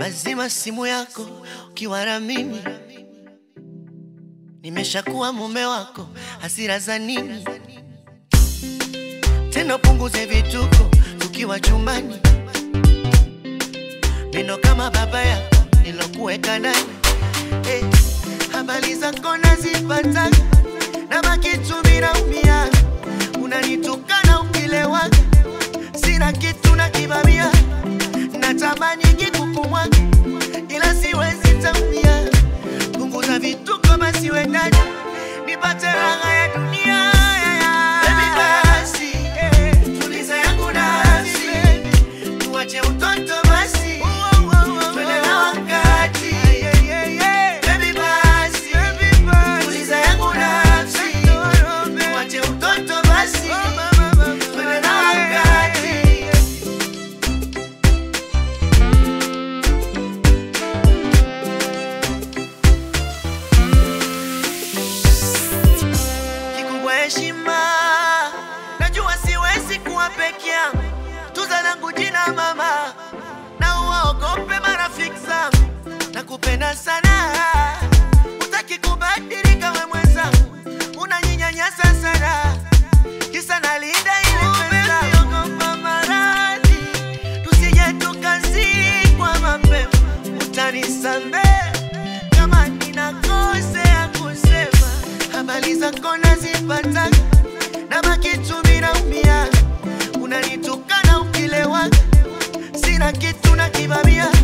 Lazima simu yako ukiwa na mimi, nimeshakuwa mume wako, hasira za nini tena? Punguze vituko tukiwa chumbani, neno kama baba yako nilokuweka ndani. Eh, habari zako nazipata na baki tu naumia, unanitukana ukilewaga, sina kitu na kibamia, natamani kikukumwaga ila siwezi tamia. Punguza vituko basi we ndani, nipate raha ya dunia. Baby basi, tuliza yangu nafsi, tuache utoto basi, twende na wakati. Baby basi, tuliza yangu nafsi, tuache utoto basi, twende na wakati. kikubwa heshima. Najua siwezi kuwa peke yangu, tuza langu jina mama, na uwaogope marafiki zangu. Nakupenda sana, utaki kubadilika we mwenzangu, unaninyanyasa sana, kisa nalinda ile pesa. Ogopa maradhi, tusije tukazikwa mapema, utanisamehe kama ninakosea kusema habari zako nazipata na baki tu naumia, unanitukana ukilewaga, sina kitu na kibamia